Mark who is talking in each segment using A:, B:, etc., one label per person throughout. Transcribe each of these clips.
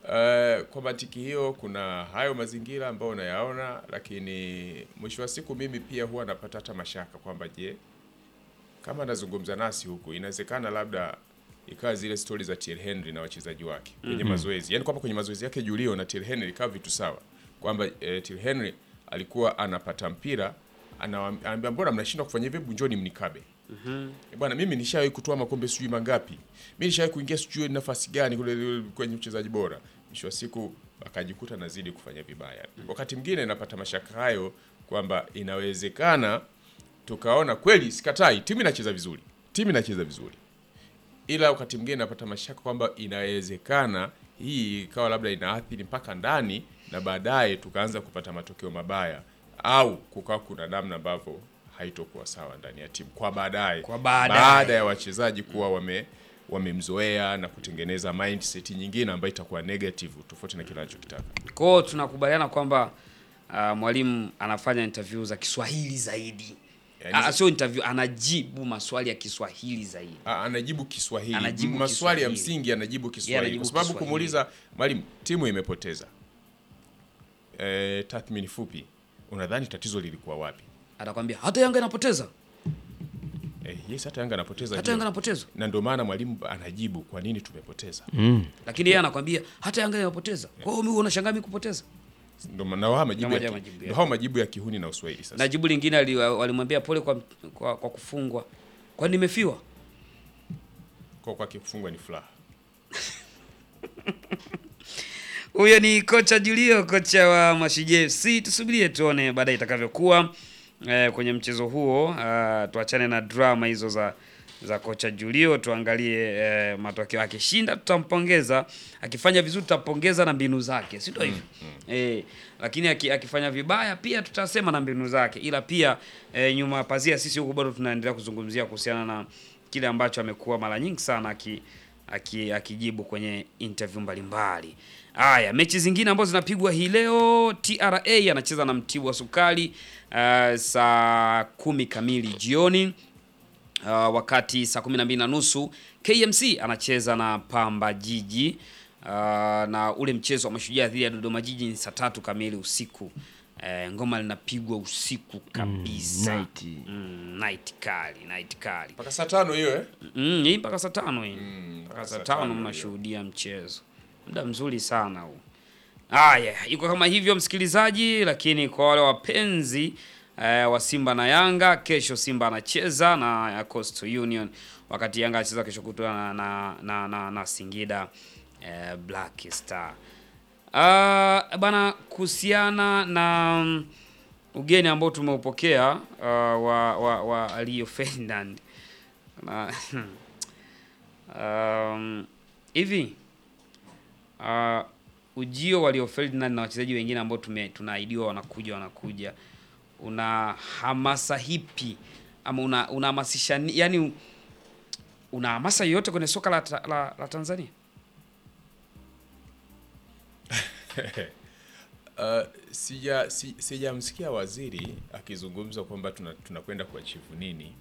A: Uh, kwa mantiki hiyo kuna hayo mazingira ambayo unayaona, lakini mwisho wa siku mimi pia huwa napata hata mashaka kwamba je, kama anazungumza nasi huku inawezekana labda ikawa zile stori za Thierry Henry na wachezaji wake kwenye mazoezi, yaani kwamba kwenye mazoezi yake Julio na Thierry Henry ikawa vitu sawa, kwamba eh, Thierry Henry alikuwa anapata mpira anawaam- anaambia mbona mnashindwa kufanya hivyo, hebu njoni mnikabe. Eh, Bwana, mimi nishawahi kutoa makombe sijui mangapi, mimi nishawahi kuingia sijui nafasi gani kule kwenye uchezaji bora. Mwisho wa siku akajikuta nazidi kufanya vibaya. Wakati mwingine napata mashaka hayo kwamba inawezekana tukaona kweli, sikatai, timu inacheza vizuri, timu inacheza vizuri, ila wakati mwingine napata mashaka kwamba inawezekana hii ikawa labda inaathiri mpaka ndani na baadaye tukaanza kupata matokeo mabaya, au kukawa kuna namna ambavyo haitokuwa sawa ndani ya timu kwa baadaye,
B: Kwa baadaye.
A: baada ya wachezaji kuwa wame wamemzoea na kutengeneza mindset nyingine ambayo itakuwa negative tofauti na kile anachokitaka.
B: Kwa hiyo tunakubaliana kwamba uh, mwalimu anafanya interview za Kiswahili zaidi.
A: Yaani-
B: Ah, sio interview, anajibu maswali ya Kiswahili zaidi.
A: A- anajibu Kiswahili,
B: Anajibu
A: maswali ya
B: Kiswahili.
A: msingi anajibu Kiswahili,
B: anajibu
A: kwa sababu
B: Kiswahili.
A: kumuuliza mwalimu, timu imepoteza e, tathmini fupi, unadhani tatizo lilikuwa wapi?
B: Atakwambia hata Yanga inapoteza,
A: E, yes, hata Yanga anapoteza
B: hata
A: ndio.
B: Yanga inapoteza.
A: na ndio maana mwalimu anajibu kwa nini tumepoteza.
B: Lakini yeye anakwambia hata Yanga inapoteza. Kwa hiyo mimi unashangaa mimi kupoteza.
A: Ndio maana hao majibu
B: Ndio
A: ya,
B: majibu
A: ki-
B: yake.
A: ndio hao majibu ya kihuni na Uswahili sasa.
B: Na jibu lingine ali- walimwambia pole kwa, kwa, kwa kufungwa. Kwani nimefiwa?
A: Kwa kwa kifungwa ni furaha.
B: Huyo ni kocha Julio, kocha wa Mashujaa FC. Tusubirie tuone baadaye itakavyokuwa eh, kwenye mchezo huo. Uh, tuachane na drama hizo za za kocha Julio, tuangalie eh, matokeo. Akishinda tutampongeza, akifanya vizuri tutampongeza na mbinu zake, si ndio hivyo? Eh, lakini aki, akifanya vibaya pia tutasema na mbinu zake, ila pia eh, nyuma ya pazia sisi huku bado tunaendelea kuzungumzia kuhusiana na kile ambacho amekuwa mara nyingi sana aki aki- akijibu kwenye interview mbalimbali. Haya, mechi zingine ambazo zinapigwa hii leo, TRA anacheza na Mtibwa Sukari uh, saa kumi kamili jioni. Uh, wakati saa kumi na mbili na nusu KMC anacheza na Pamba Jiji uh, na ule mchezo wa Mashujaa dhidi ya Dodoma Jiji ni saa tatu kamili usiku. Eh, ngoma linapigwa usiku kabisa.
C: night.
B: Mm, night kali, night kali.
A: Mpaka saa tano hiyo eh?
B: Mm, hii mpaka saa tano hii.
A: Mm,
B: mpaka saa
A: saa
B: tano
A: tano
B: mnashuhudia mchezo. Muda mzuri sana huu. Haya, iko kama hivyo msikilizaji, lakini kwa wale wapenzi eh, wa Simba na Yanga, kesho Simba anacheza na ya Coastal Union, wakati Yanga anacheza kesho kutwa na, na, na, na, na Singida eh, Black Star. Uh, bana kuhusiana na mm, ugeni ambao tumeupokea uh, wa, wa, wa Rio Ferdinand na um, hivi uh, ujio wa Rio Ferdinand na wachezaji wengine ambao tume tunaahidiwa wanakuja wanakuja, una hamasa hipi ama una unahamasisha ni- yani, una hamasa yoyote kwenye soka la, ta- la, la Tanzania?
A: Uh, sija si, sijamsikia waziri akizungumza kwamba tuna- tunakwenda kuachivu nini,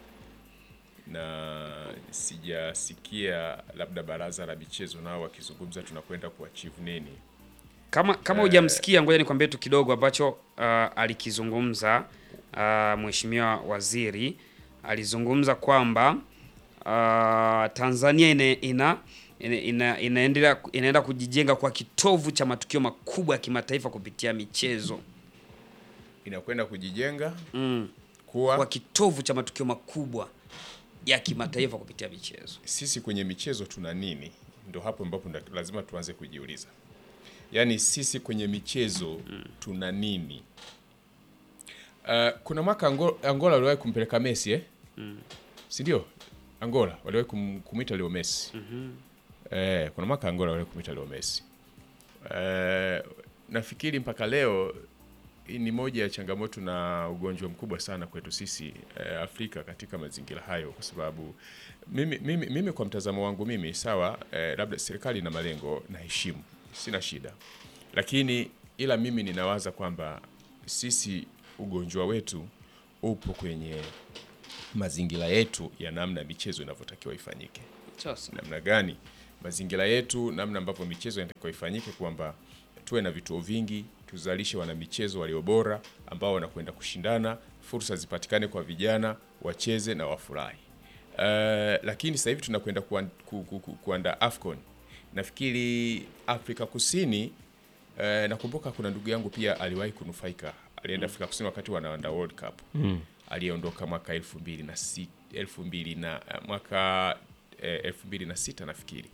A: na sijasikia labda baraza la michezo nao wakizungumza tunakwenda kuachivu nini.
B: Kama kama hujamsikia, ngoja nikwambie tu kidogo ambacho uh, alikizungumza uh, mheshimiwa waziri alizungumza kwamba uh, Tanzania ina, ina, ina, ina, inaendelea inaenda kujijenga kwa kitovu cha matukio makubwa ya kimataifa kupitia michezo
A: Inakwenda kujijenga
B: mm. kwa
A: kuwa
B: kitovu cha matukio makubwa ya kimataifa kupitia michezo.
A: sisi kwenye michezo tuna nini, ndo hapo ambapo nda- lazima tuanze kujiuliza, yaani sisi kwenye michezo tuna nini? Uh, kuna mwaka Angola, Angola waliwahi kumpeleka Messi eh? si ndio? Angola waliwahi kum, kumwita Leo Messi eh, kuna mwaka Angola waliwahi kumwita Leo Messi eh, nafikiri mpaka leo hii ni moja ya changamoto na ugonjwa mkubwa sana kwetu sisi eh, Afrika katika mazingira hayo, kwa sababu mimi, mimi, mimi kwa mtazamo wangu mimi sawa, eh, labda serikali ina malengo na heshimu, sina shida, lakini ila mimi ninawaza kwamba sisi ugonjwa wetu upo kwenye mazingira yetu ya namna michezo inavyotakiwa ifanyike
B: Sasa
A: namna gani mazingira yetu, namna ambavyo michezo inatakiwa ifanyike, kwamba tuwe na vituo vingi, tuzalishe wanamichezo walio bora ambao wanakwenda kushindana, fursa zipatikane kwa vijana wacheze na wafurahi. Uh, lakini sasa hivi tunakwenda kuan- ku, ku, ku, kuandaa AFCON. Nafikiri Afrika Kusini uh, nakumbuka kuna ndugu yangu pia aliwahi kunufaika, alienda Afrika Kusini wakati wanaandaa World Cup mm. aliyeondoka mwaka elfu mbili na si, elfu mbili na mwaka eh, elfu mbili na sita nafikiri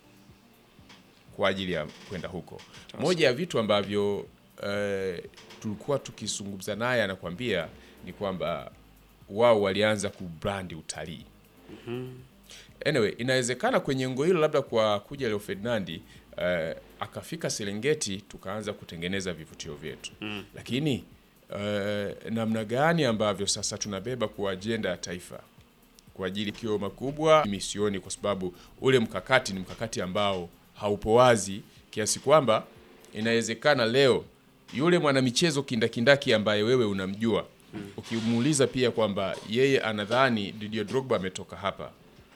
A: kwa ajili ya kwenda huko. Moja ya vitu ambavyo eh, tulikuwa tukizungumza naye anakwambia ni kwamba wao walianza kubrandi utalii. Anyway, inawezekana kwenye ngo hilo labda kwa kuja Leo Ferdinand eh, akafika Serengeti tukaanza kutengeneza vivutio vyetu lakini eh, namna gani ambavyo sasa tunabeba kwa ajenda ya taifa kwa ajili kio makubwa misioni, kwa sababu ule mkakati ni mkakati ambao haupo wazi kiasi kwamba inawezekana leo yule mwanamichezo kindakindaki ambaye wewe unamjua ukimuuliza pia kwamba yeye anadhani Didier Drogba ametoka hapa,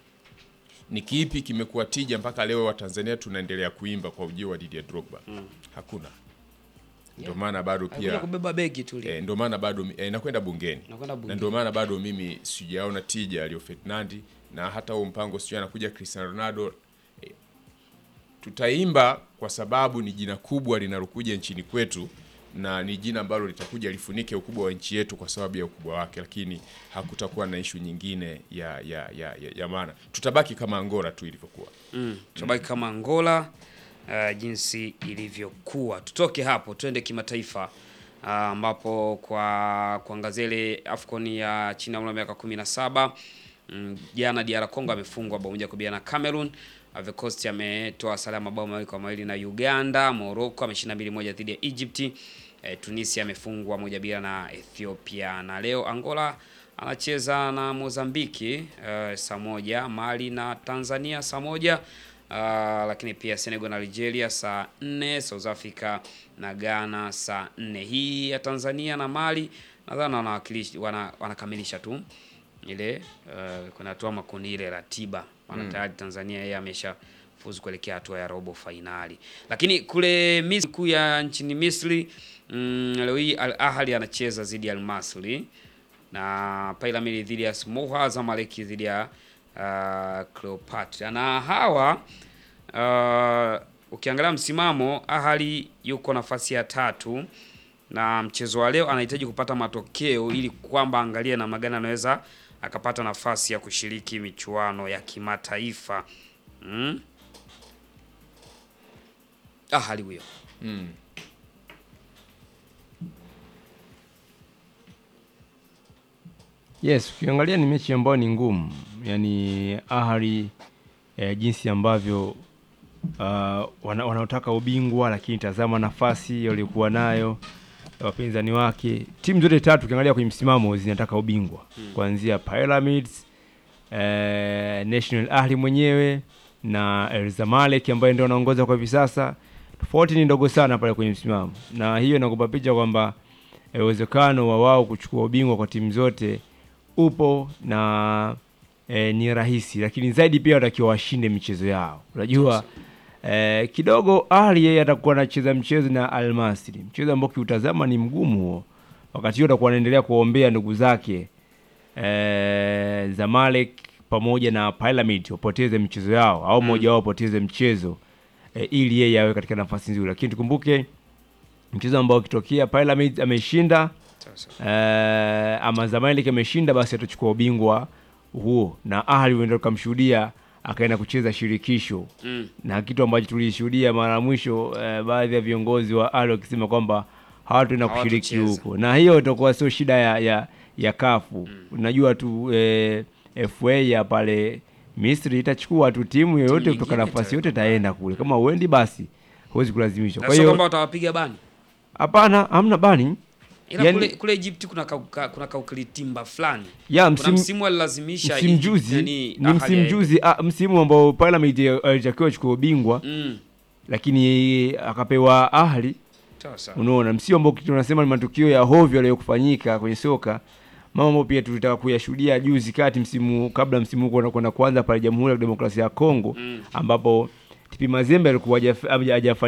A: ni kipi kimekuwa tija mpaka leo Watanzania tunaendelea kuimba kwa ujio wa Didier Drogba? Hakuna. Ndio maana bado
B: Alikuja
A: pia
B: kubeba begi tu ile.
A: eh, ndio maana bado eh, nakwenda bungeni
B: Nakwenda
A: na
B: bungeni.
A: ndio maana bado mimi sijaona tija Rio Ferdinand na hata huo mpango sijui anakuja Cristiano Ronaldo eh, tutaimba kwa sababu ni jina kubwa linalokuja nchini kwetu na ni jina ambalo litakuja lifunike ukubwa wa nchi yetu kwa sababu ya ukubwa wake, lakini hakutakuwa na ishu nyingine ya ya, ya, ya, ya maana. Tutabaki kama Angola tu ilivyokuwa.
B: Mm. Tutabaki kama Angola uh, jinsi ilivyokuwa. Tutoke hapo twende kimataifa uh, ambapo kwa kuangazia ile AFCON ya chini ya umri wa miaka 17 mm, jana DR Congo amefungwa bao moja kwa bila na Cameroon. Ivory Coast ametoa sare ya mabao mawili kwa mawili na Uganda. Morocco ameshinda mbili moja dhidi ya Egypt. Eh, Tunisia amefungwa moja bila na Ethiopia, na leo Angola anacheza na Mozambiki uh, saa moja, Mali na Tanzania saa moja uh, lakini pia Senegal na Algeria saa nne, South Africa na Ghana saa nne. Hii ya Tanzania na Mali nadhani wanawakilishi wana, wanakamilisha tu ile uh, kuna hatua makundi ile ratiba maana tayari Tanzania yeye amesha fuzu kuelekea hatua ya robo fainali. Lakini kule Misri kuu ya nchini Misri mm, leo hii Al Ahly anacheza dhidi ya Al Masry na Pyramids dhidi ya Smoha, Zamalek dhidi ya uh, Cleopatra. Na hawa uh, ukiangalia msimamo, Ahly yuko nafasi ya tatu na mchezo wa leo anahitaji kupata matokeo ili kwamba angalie namna gani anaweza akapata nafasi ya kushiriki michuano ya kimataifa mm? Ahly huyo
C: Yes, ukiangalia ni mechi ambayo ni ngumu, yaani Ahly eh, jinsi ambavyo uh, wana, wanaotaka ubingwa, lakini tazama nafasi waliokuwa nayo wapinzani wake. Timu zote tatu ukiangalia kwenye msimamo zinataka ubingwa kuanzia Pyramids eh, National Ahli mwenyewe na El Zamalek ambaye ndio anaongoza kwa hivi sasa. Tofauti ni ndogo sana pale kwenye msimamo, na hiyo inakupa picha kwamba eh, uwezekano wa wao kuchukua ubingwa kwa timu zote upo na eh, ni rahisi, lakini zaidi pia watakiwa washinde michezo yao. Unajua eh, kidogo Ahli yeye atakuwa anacheza mchezo na Al Masry, mchezo ambao kiutazama ni mgumu huo. Wakati huo atakuwa anaendelea kuwaombea ndugu zake eh, Zamalek pamoja na Pyramid wapoteze michezo yao au mmoja wao apoteze mchezo eh, ili yeye awe katika nafasi nzuri, lakini tukumbuke mchezo ambao ukitokea Pyramid ameshinda
B: Sasa.
C: eh, ama Zamalek ameshinda, basi atachukua ubingwa huo, na Ahli uenda tukamshuhudia akaenda kucheza shirikisho
B: Mm.
C: na kitu ambacho tulishuhudia mara ya mwisho eh, baadhi ya viongozi wa Ahli wakisema kwamba hawataenda kushiriki
B: Hawatocheza.
C: huko, na hiyo itakuwa sio shida ya ya, ya kafu unajua tu eh, FA ya pale Misri itachukua tu timu yoyote
B: nyingine
C: kutoka nafasi
B: ita-
C: yote itaenda kule, kama uendi basi huwezi kulazimishwa.
B: Na
C: Kwa
B: sio
C: hiyo
B: kwamba watawapiga bani.
C: hapana, hamna bani
B: Ila
C: Yani-
B: kule, kule Egypt kuna kauka, kuna kaukilitimba fulani.
C: ya
B: Kuna
C: msimu
B: msimu alilazimisha
C: msimu
B: Egypt,
C: juzi
B: yani
C: ni
B: Ahly
C: msimu
B: aende.
C: juzi ah, msimu ambao Pyramid alitakiwa achukue ubingwa
B: Mm.
C: lakini akapewa Ahli.
B: Sasa.
C: Unaona, msimu ambao tunasema ni matukio ya hovyo yaliyokufanyika kwenye soka, mambo ambayo pia tulitaka kuyashuhudia juzi kati msimu kabla msimu huu kwenda kwenda kuanza pale Jamhuri ya Demokrasia ya Kongo
B: Mm.
C: ambapo TP Mazembe alikuwa hajafa- haja- hajafanikiwa